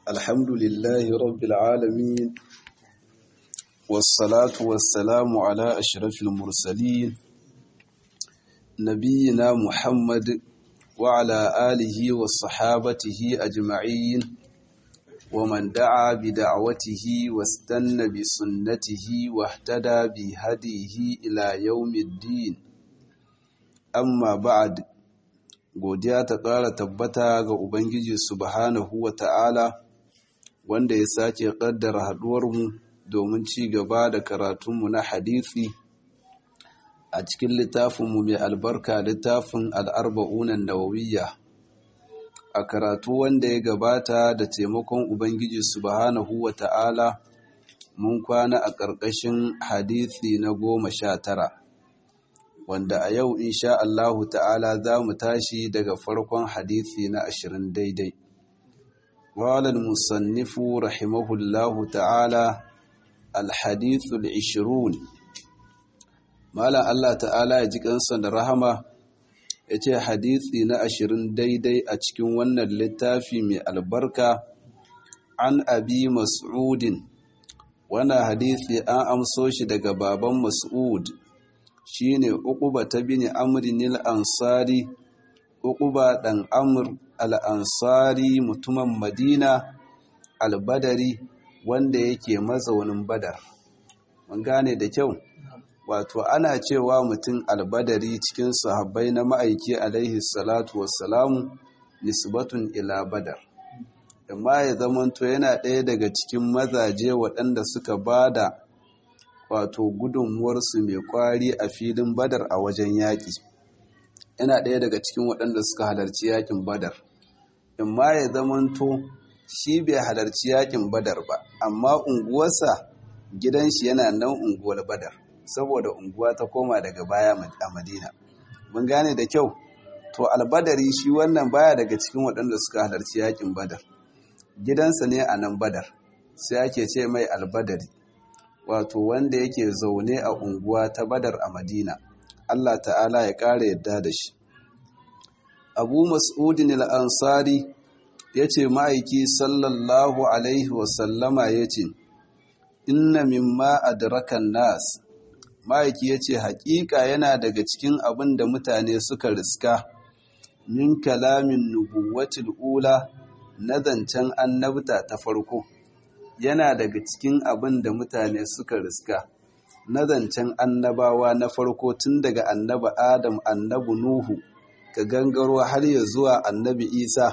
الحمد لله رب العالمين والصلاة والسلام على أشرف المرسلين نبينا محمد وعلى آله وصحابته أجمعين ومن دعا بدعوته واستنى بسنته واهتدى بهديه إلى يوم الدين amma ba'ad godiya ta ƙara tabbata ga Ubangiji subhanahu wa ta'ala wanda ya sake ƙaddara haɗuwarmu domin ci gaba da karatunmu na hadisi a cikin littafinmu mai albarka littafin al'arba'unan nawawiyya a karatu wanda ya gabata da taimakon Ubangiji subhanahu wa ta'ala mun kwana a ƙarƙashin hadisi na goma sha tara wanda a yau insha Allahu ta'ala za mu tashi daga farkon hadisi na ashirin daidai. Walal musannifu rahimahullahu ta'ala alhadithul ishirun. Malam Allah ta'ala ya ji kansa da rahama ya ce hadisi na ashirin daidai a cikin wannan littafi mai albarka an abi mas'udin. Wannan hadisi an amso shi daga baban Mas'ud. shine uquba ta bini amrin al-ansari uquba dan amr al-ansari mutumin madina al-badari wanda yake mazaunin badar mun gane da kyau wato ana cewa mutum al-badari cikin sahabbai na ma'aiki alaihi salatu wassalamu nisbatun ila badar amma ya zamanto yana ɗaya daga cikin mazaje waɗanda suka bada wato gudunmuwarsu mai kwari a filin badar a wajen yaƙi yana ɗaya daga cikin waɗanda suka halarci yaƙin badar in ma ya zamanto shi bai halarci yaƙin badar ba amma unguwarsa gidan shi yana nan unguwar badar saboda unguwa ta koma daga baya a madina mun gane da kyau to albadari shi wannan baya daga cikin waɗanda suka halarci yaƙin badar gidansa ne a nan badar sai ake ce mai albadari wato wanda yake zaune a unguwa ta badar a madina Allah ta'ala ya ƙara yadda da shi abu mas'udin al'ansari ya ce ma'aiki sallallahu alaihi wasallama ya ce inna mimma adrakan nas ma'aiki ya ce haƙiƙa yana daga cikin abin da mutane suka riska min kalamin nubuwatul ula na zancen annabta ta farko yana daga cikin abin da mutane suka riska na zancen annabawa na farko tun daga annabi adam annabi nuhu ka gangaro har ya zuwa annabi isa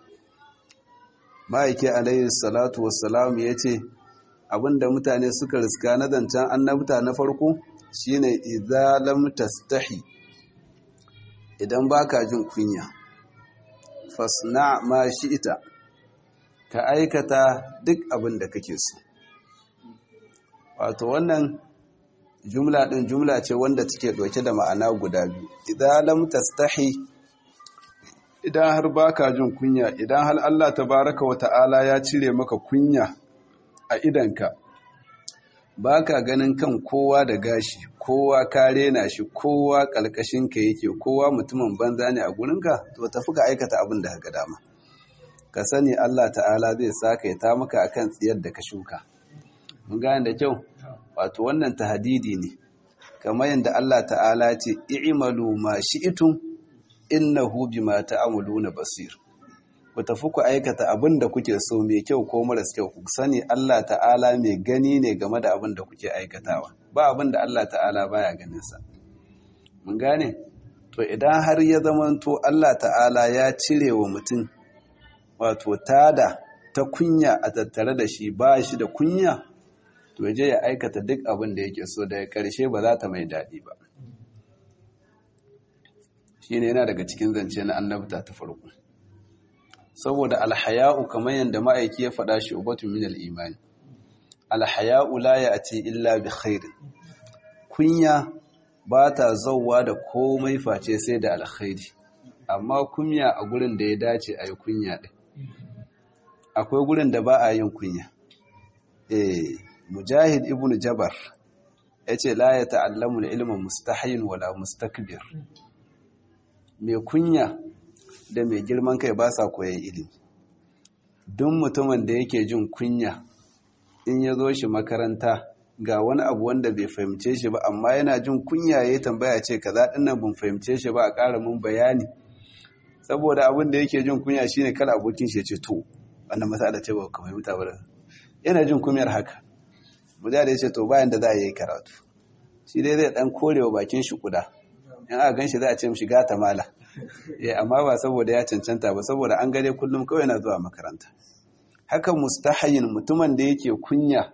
ma'aiki alayhi salatu wassalam ya ce abin da mutane suka riska na zancen annabta na farko shine izalam tastahi idan baka jin kunya fasna ma ita. ka aikata duk abin da kake so wato wannan jumla ɗin jumla ce wanda take ɗauke da ma'ana guda biyu idan lam tastahi idan har baka jin kunya idan har Allah tabaraka wa ta'ala ya cire maka kunya a idanka baka ganin kan kowa da gashi kowa ka rena shi kowa kalkashin ka yake kowa mutumin banza ne a gurinka to tafi ka aikata abin da ka dama ka sani Allah ta'ala zai saka ya ta maka akan tsiyar da ka shuka mun gane da kyau wato wannan tahdidi ne kamar yadda Allah ta'ala ce i'malu ma shi'tum innahu bima ta'maluna basir ku tafi ku aikata abin da kuke so mai kyau ko maras kyau ku sani Allah ta'ala mai gani ne game da abin da kuke aikatawa ba abin da Allah ta'ala baya ganin sa mun gane to idan har ya zamanto Allah ta'ala ya cire wa mutum wato tada ta kunya a tattare da shi ba shi da kunya to je ya aikata duk abin da yake so daga karshe ba za ta mai daɗi ba shi ne yana daga cikin zance na annabta ta farko saboda alhaya'u kamar yadda ma'aiki ya faɗa shi ubatun min imani alhaya'u la ya'ti illa bi khairin kunya ba ta zauwa da komai face sai da alkhairi amma kunya a gurin da ya dace a yi kunya ɗin akwai gurin da ba a yin kunya eh mujahid ibn jabar ya ce la ya ta'allamu ilma mustahin wala mustakbir mai kunya da mai girman kai ba sa koyan ilimi duk mutumin da yake jin kunya in ya zo shi makaranta ga wani abu wanda bai fahimce shi ba amma yana jin kunya ya tambaya ce kaza din nan ban fahimce shi ba a ƙara mun bayani saboda abin da yake jin kunya shine kala abokin shi ya ce to wannan masala ce ba ka fahimta ba yana jin kunyar haka muja da ya ce to bayan da za a yi karatu shi dai zai dan korewa bakin shi kuda in aka gan shi za a ce mishi gata mala eh amma ba saboda ya cancanta ba saboda an gare kullum kawai na zuwa makaranta haka mustahayin mutumin da yake kunya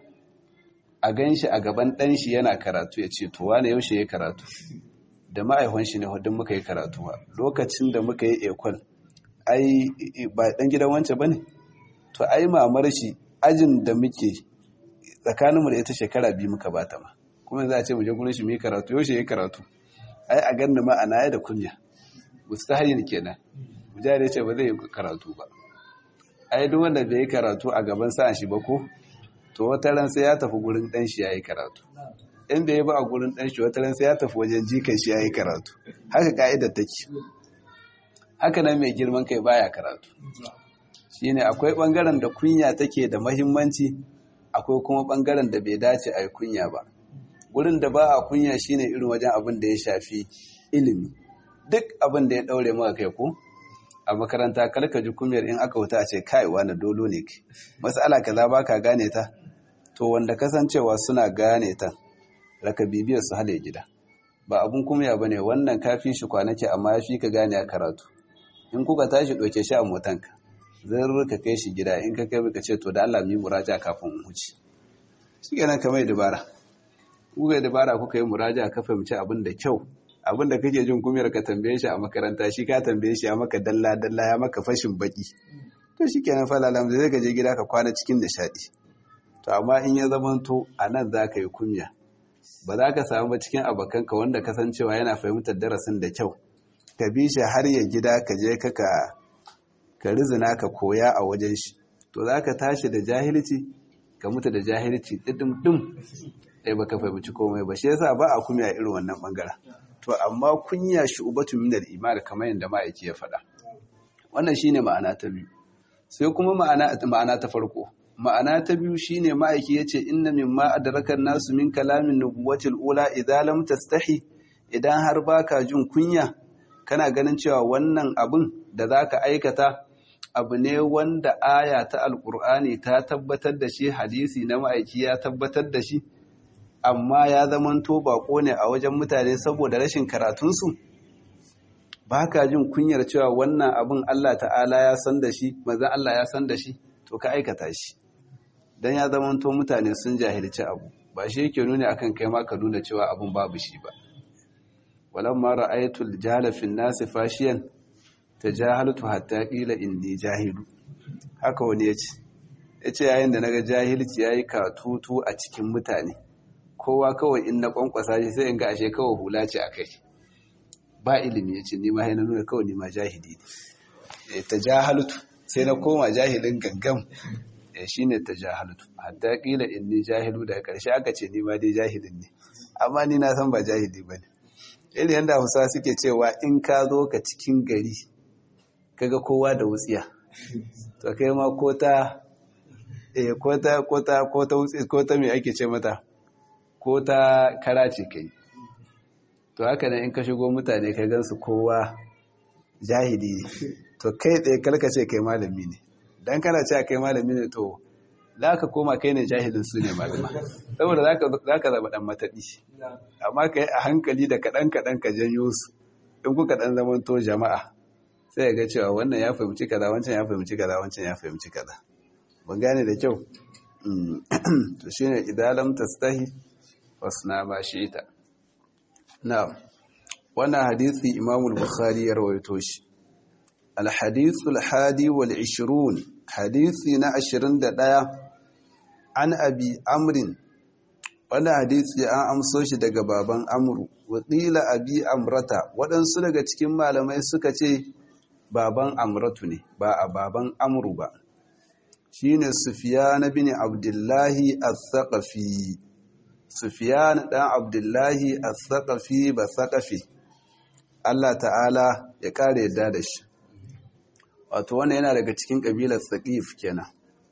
a gan shi a gaban ɗan shi yana karatu ya ce to wane yaushe ya karatu da ma'aihon shi ne hudun muka yi karatu ba lokacin da muka yi ekol ai ba ɗan gidan wance ba ne to ai mamar shi ajin da muke tsakaninmu da ita shekara biyu muka bata ma kuma za a ce mu je gurin shi mu yi karatu yaushe ya karatu ai a ganni ma ana ya da kunya mustahayin kenan mujahid ya ce ba zai yi karatu ba ai duk wanda bai yi karatu a gaban sa'an shi ba ko to wata ran sai ya tafi gurin dan shi yayi karatu in bai ba a gurin dan shi wata ran sai ya tafi wajen jikan shi yayi karatu haka ka'idar take haka nan mai girman kai baya karatu shine akwai bangaren da kunya take da muhimmanci akwai kuma bangaren da bai dace a yi kunya ba gurin da ba a kunya shine irin wajen abin da ya shafi ilimi duk abin da ya daure maka kai ko a makaranta kalka ji kumiyar in aka wuta a ce kai wani dolo ne ke matsala kaza ba ka gane ta to wanda kasancewa suna gane ta raka bibiyar su hale gida ba abun kumya ba ne wannan kafi shi kwanake amma ya fi ka gane a karatu in kuka tashi ɗauke shi a motanka zan ka kai shi gida in ka kai ka ce to da Allah mi muraja kafin mu huce shi kenan ka mai dabara kuka yi dabara kuka yi muraja ka fahimci abin da kyau abin da kake jin kumiyar ka tambaye shi a makaranta shi ka tambaye shi ya maka dalla dalla ya maka fashin baki to shi kenan falalam zai ka je gida ka kwana cikin nishadi to amma in ya zamanto a nan za ka yi kunya ba za ka samu ba cikin abokanka wanda kasancewa yana fahimtar darasin da kyau ka bi shi har ya gida ka je ka ka rizina ka koya a wajen shi to za ka tashi da jahilci ka mutu da jahilci ɗiɗin ɗin ɗaya ba ka fahimci komai ba shi yasa ba a kumya irin wannan ɓangaren to amma kunya shi ubatu min al-iman kamar yadda ma'aiki ya faɗa wannan shine ma'ana ta biyu sai kuma ma'ana ma'ana ta farko ma'ana ta biyu shine ma'aiki yace inna mimma adrakan nasu min kalamin nubuwati al-ula idza lam tastahi idan har baka jin kunya kana ganin cewa wannan abin da zaka aikata abu ne wanda aya ta alkur'ani ta tabbatar da shi hadisi na ma'aiki ya tabbatar da shi amma ya zamanto bako ne a wajen mutane saboda rashin karatunsu ba ka jin kunyar cewa wannan abin Allah ta'ala ya san da shi mazan Allah ya san da shi to ka aikata shi don ya zamanto mutane sun jahilci abu ba shi yake nuni akan kai ma ka nuna cewa abin babu shi ba walamma ra'aytul jahala fin nasi fashiyan tajahaltu hatta qila inni jahilu haka wani yace yace yayin da naga jahilci yayi katutu a cikin mutane kowa kawai in na kwankwasa shi sai in ga ashe kawai hula ce akai ba ilimi yace ni ma sai na nuna kawai ni ma jahili ne tajahaltu sai na koma jahilin gangam shine tajahaltu hatta qila inni jahilu daga karshe aka ce ni ma dai jahilin ne amma ni na san ba jahili bane irin yadda hausa suke cewa in ka zo ka cikin gari kaga kowa da wutsiya to kai ma ko ta eh ko ta ko ta ko ta wutsi ko ta me ake ce mata ko ta karace kai to haka ne in ka shigo mutane ka gansu kowa jahili ne to kai tsaye kalka ce kai malami ne dan kana cewa kai malami ne to za ka koma kai ne jahilin su ne malama saboda za ka zama dan mataɗi amma ka yi a hankali da kaɗan-kaɗan ka janyo su in kuka ɗan zaman to jama'a sai ga cewa wannan ya fahimci kaza wancan ya fahimci kaza wancan ya fahimci kaza ban gane da kyau to shine idan lam tastahi fasna ma ita. na wannan hadisi imamul bukhari ya rawaito shi الحديث الحادي والعشرون حديثي نا عشرين دقايا عن أبي أمر wani hadisi an amso shi daga baban amru wakila abi amrata waɗansu daga cikin malamai suka ce baban amratu ne ba a baban amru ba shine sufyan bin abdullahi as-saqafi sufyan dan abdullahi as-saqafi ba saqafi Allah ta'ala ya kare yadda da shi wato wannan yana daga cikin kabilar Saqif kenan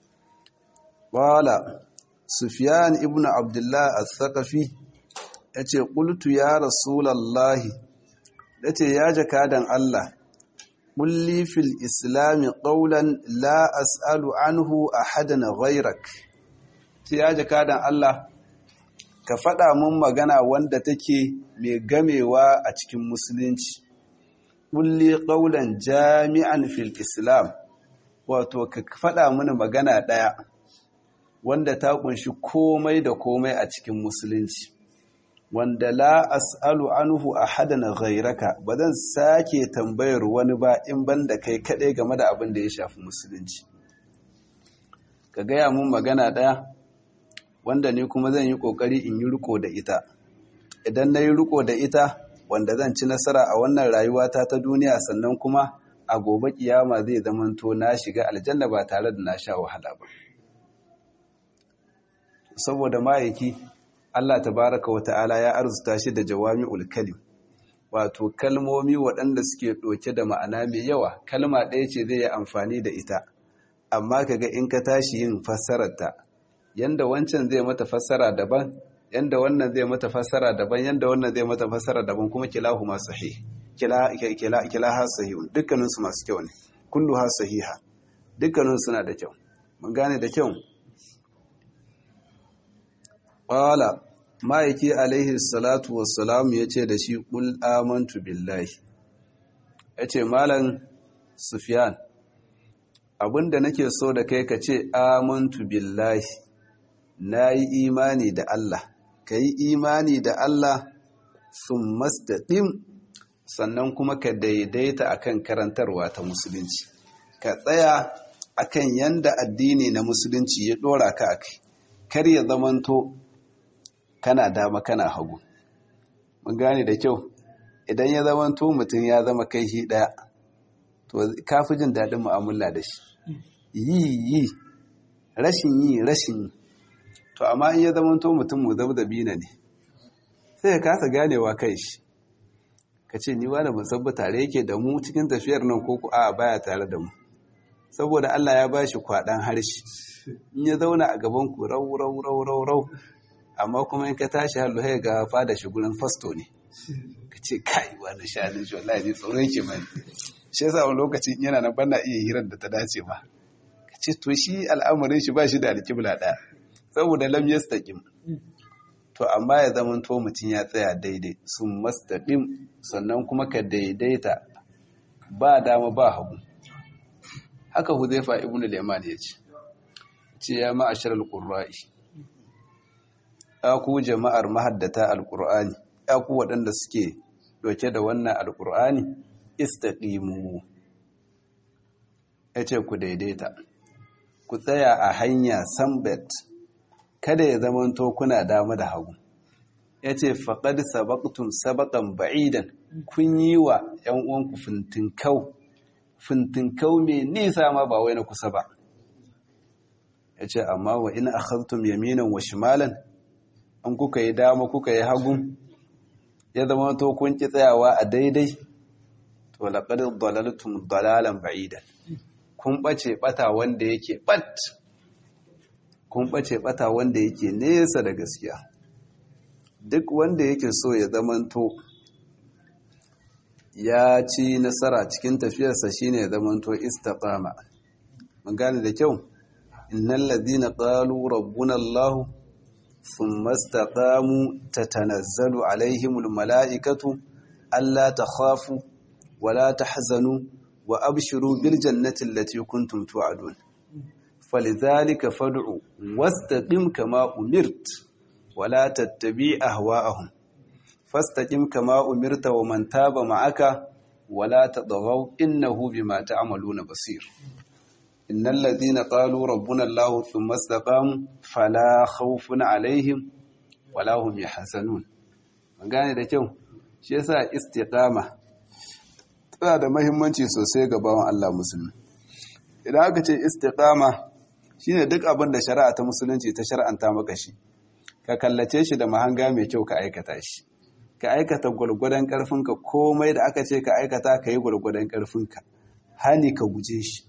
qala Sufyan ibn Abdullah al-Thaqafi yace qultu ya rasulullahi yace ya jakadan Allah qulli fil islam qawlan la as'alu anhu ahadan ghayrak sai ya jakadan Allah ka faɗa mun magana wanda take mai gamewa a cikin musulunci ƙulli ƙaunar jami'an fil islam wato ka faɗa mini magana ɗaya wanda ta ƙunshi komai da komai a cikin musulunci wanda la as'alu anhu ahadan ghairaka ba zan sake tambayar wani ba in banda kai kaɗai game da abin da ya shafi musulunci ka gaya mun magana ɗaya wanda ni kuma zan yi ƙoƙari in yi riko da ita idan na yi riko da ita wanda zan ci nasara a wannan rayuwata ta duniya sannan kuma a gobe kiyama zai zamanto na shiga aljanna ba tare da na sha wahala ba saboda ma'aiki Allah tabaraka wa ta'ala ya arzuta shi da jawami'ul kalim wato kalmomi waɗanda suke ɗauke da ma'ana mai yawa kalma ɗaya ce zai yi amfani da ita amma kaga in ka tashi yin fassararta yanda wancan zai mata fassara daban yanda wannan zai mata fassara daban yanda wannan zai mata fassara daban kuma kilahu ma sahih kila kila kila ha sahih dukkanin su masu kyau ne kullu ha sahiha dukkanin suna da kyau mun gane da kyau qala ma'aiki alaihi salatu wassalam yace da shi qul amantu billahi yace malam sufyan abinda nake so da kai ka ce amantu billahi na yi imani da Allah ka yi imani da Allah sun mastaɗin sannan kuma ka daidaita akan karantarwa ta musulunci ka tsaya akan yanda addini na musulunci ya ɗora ka a kai kar ya zamanto kana dama kana hagu mun gane da kyau idan ya zamanto mutum ya zama kai shi ɗaya to kafi jin daɗin mu'amala da shi yi yi rashin yi rashin yi to amma in ya zamanto mutum mu zabzabi na ne sai ya kasa ganewa kai shi ka ce ni wani musabba tare yake da mu cikin tafiyar nan ko a baya tare da mu saboda Allah ya bashi kwaɗan harshe in ya zauna a gaban ku rau rau rau rau rau amma kuma in ka tashi hallu sai ga fada shi gurin fasto ne ka ce kai wani shanin shi wallahi ne tsoron ke mani shi yasa wani lokacin yana nan bana iya hirar da ta dace ba ka ce to shi al'amarin shi ba shi da alƙibla ɗaya saboda lam yastaqim to amma ya zama to mutum ya tsaya daidai sun mastaqim sannan kuma ka daidaita ba dama ba hagu haka huzaifa ibnu liman ya ce ce ya ma'ashar alqurra'i ya ku jama'ar mahaddata alqur'ani ya ku waɗanda suke doke da wannan alqur'ani istaqimu yace ku daidaita ku tsaya a hanya sambet kada ya zamanto kuna dama da hagu ya ce faƙad sabaƙtun sabaƙan ba'idan kun yi wa ‘yan uwanku fintinkau fintinkau mai nisa ma ba wai na kusa ba ya ce amma wa ina akhaztum yaminan wa shimalan an kuka yi dama kuka yi hagu ya zama to kun ki tsayawa a daidai to laqad dalaltum dalalan ba'idan kun bace bata wanda yake bat kun ɓace ɓata wanda yake nesa da gaskiya duk wanda yake so ya zamanto ya ci nasara cikin tafiyarsa shine ya zamanto istiqama mun gane da kyau innal ladina qalu rabbuna allah thumma istaqamu tatanazzalu alaihimul malaikatu alla takhafu wala tahzanu wa abshiru bil jannati allati kuntum tu'adun فلذلك فادع واستقم كما أمرت ولا تتبع أهواءهم فاستقم كما أمرت ومن تاب معك ولا تطغوا إنه بما تعملون بصير إن الذين قالوا ربنا الله ثم استقاموا فلا خوف عليهم ولا هم يحزنون gane da kyau shi yasa istiqama tana da muhimmanci sosai ga bawan Allah musulmi idan aka ce istiqama shine duk abin da shari'a ta musulunci ta shar'anta maka shi ka kallace shi da mahanga mai kyau ka aikata shi ka aikata gwargwadon karfinka komai da aka ce ka aikata ka yi gwargwadon karfinka hani ka guje shi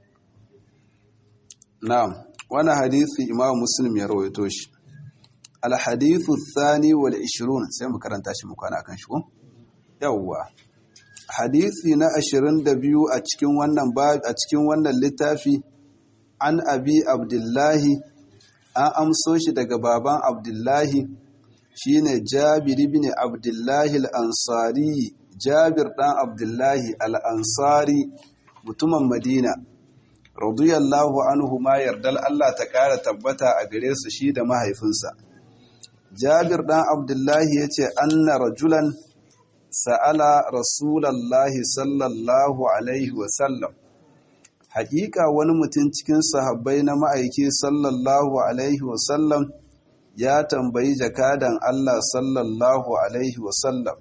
na'am wani hadisi imam muslim ya rawaito shi alhadithu thani wal 20 sai mu karanta shi mu kwana akan shi ko yawwa hadisi na 22 a cikin wannan a cikin wannan littafi an abi abdullahi an amso shi daga baban abdullahi shine jabir ibn abdullahi al-ansari jabir dan abdullahi al-ansari mutumin madina radiyallahu anhu ma yardal Allah ta kara tabbata a gare su shi da mahaifinsa jabir dan abdullahi yace anna rajulan sa'ala rasulallahi sallallahu alaihi wa sallam haƙiƙa wani mutum cikin sahabbai na ma'aiki sallallahu alaihi wa sallam ya tambayi jakadan Allah sallallahu alaihi wa sallam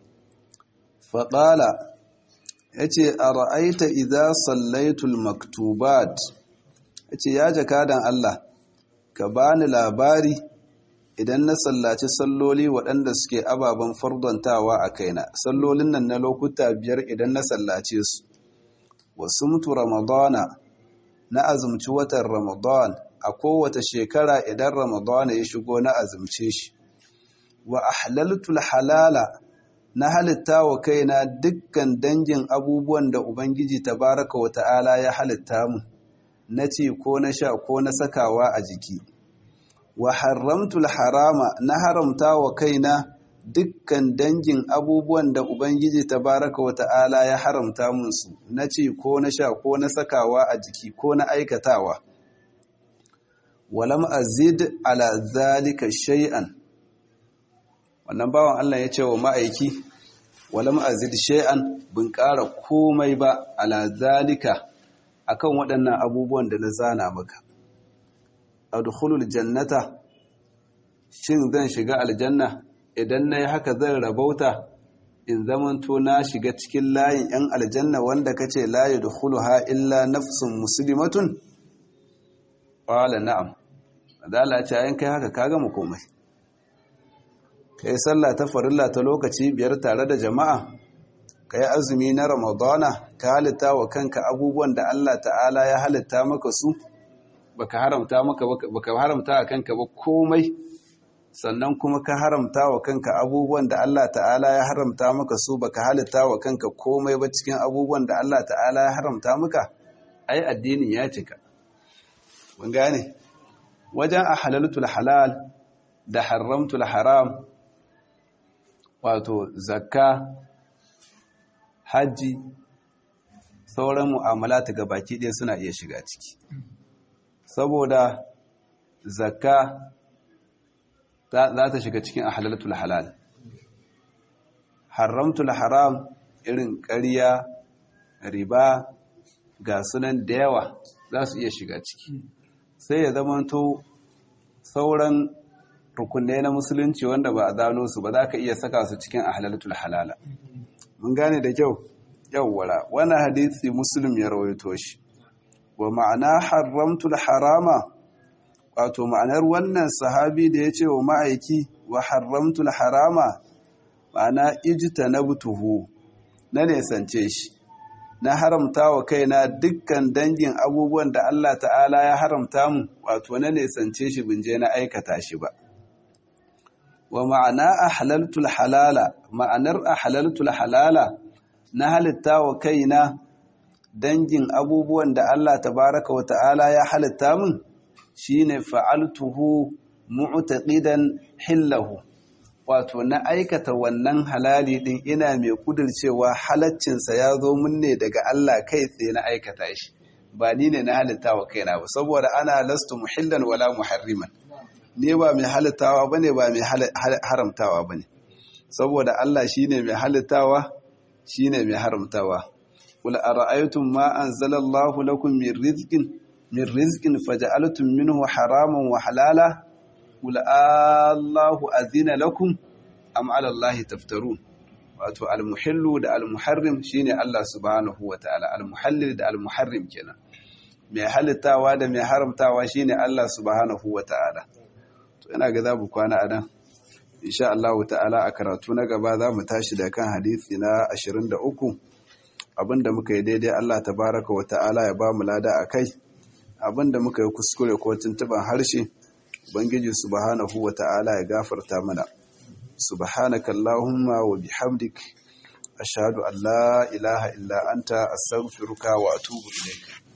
faƙala ya ce a ra'aita idza sallaitul maktubat ya ce ya jakadan Allah ka bani labari idan na sallaci salloli waɗanda suke ababen fardontawa a kaina sallolin nan na lokuta biyar idan na sallace su wasu mutu ramadana na azumci watan ramadan a kowace shekara idan ramadana ya shigo na azumce shi wa ahlaltul halala na halitta wa kaina dukkan dangin abubuwan da Ubangiji tabaraka wa ta'ala ya halitta mu, na ci ko na sha ko na sakawa a jiki. Wa haramtul harama na haramta wa kaina dukkan dangin abubuwan da Ubangiji tabaraka wa ta'ala ya haramta munsu, na ci ko na sha ko na sakawa a jiki ko na aikatawa. Walam azid ala zalika shay'an. wannan bawan Allah ya ce wa ma'aiki walam azid shay'an bin ƙara komai ba ala zalika akan waɗannan abubuwan da na zana maka adkhulul jannata shin zan shiga aljanna idan nayi haka zan rabauta in zamanto na shiga cikin layin yan aljanna wanda kace la yadkhuluha illa nafsun muslimatun qala na'am adala ce ayin kai haka ka gama komai ka yi sallah ta farilla ta lokaci biyar tare da jama'a ka yi azumi na ramadana ka halitta wa kanka abubuwan da Allah ta'ala ya halitta maka su baka haramta maka baka haramta wa kanka ba komai sannan kuma ka haramta wa kanka abubuwan da Allah ta'ala ya haramta maka su baka halitta wa kanka komai ba cikin abubuwan da Allah ta'ala ya haramta maka ai addinin ya cika mun gane wajen ahalaltul halal da haramtul haram wato zakka hajji sauran mu'amala ta gabaki ɗaya suna iya shiga ciki saboda zakka za ta shiga cikin ahalalatul halal haramtul haram irin ƙarya riba ga sunan da yawa za su iya shiga ciki sai ya zamanto sauran rukunai na musulunci wanda ba a zano su ba za ka iya saka su cikin ahlalatul halala mun gane da kyau yawwala wani hadisi muslim ya rawaito shi wa ma'ana haramtul harama wato ma'anar wannan sahabi da ya ce wa ma'aiki wa haramtul harama ma'ana ijtanabtuhu na nesance shi na haramta wa kaina dukkan dangin abubuwan da Allah ta'ala ya haramta mu wato na nesance shi binje na aikata shi ba wa ma'ana ahlaltul halala ma'anar ahlaltul halala na halitta wa kaina dangin abubuwan da Allah tabaraka wa ta'ala ya halitta min shine fa'altuhu mu'taqidan hillahu wato na aikata wannan halali din ina mai kudircewa halaccinsa ya zo mun ne daga Allah kai tsaye na aikata shi ba ni ne na halitta wa kaina ba saboda ana lastu muhillan wala muharriman ne ba mai halittawa bane ba mai haramtawa bane saboda Allah shine mai halittawa shine mai haramtawa qul ara'aytum ma anzalallahu lakum min rizqin min rizqin faja'altum minhu haraman wa halala qul Allahu azina lakum am 'ala Allahi taftarun wato al-muhillu da al-muharrim shine Allah subhanahu wa ta'ala al-muhallil da al-muharrim kenan mai halittawa da mai haramtawa shine Allah subhanahu wa ta'ala to ina ga zabu kwana anan insha Allah ta'ala a karatu na gaba za mu tashi da kan hadisi na 23 abinda muka yi daidai Allah tabaraka wa ta'ala ya ba mu lada a kai abinda muka yi kuskure ko tuntuban harshe ubangiji subhanahu wa ta'ala ya gafarta mana subhanaka allahumma wa bihamdik ashhadu an la ilaha illa anta astaghfiruka wa atubu ilayk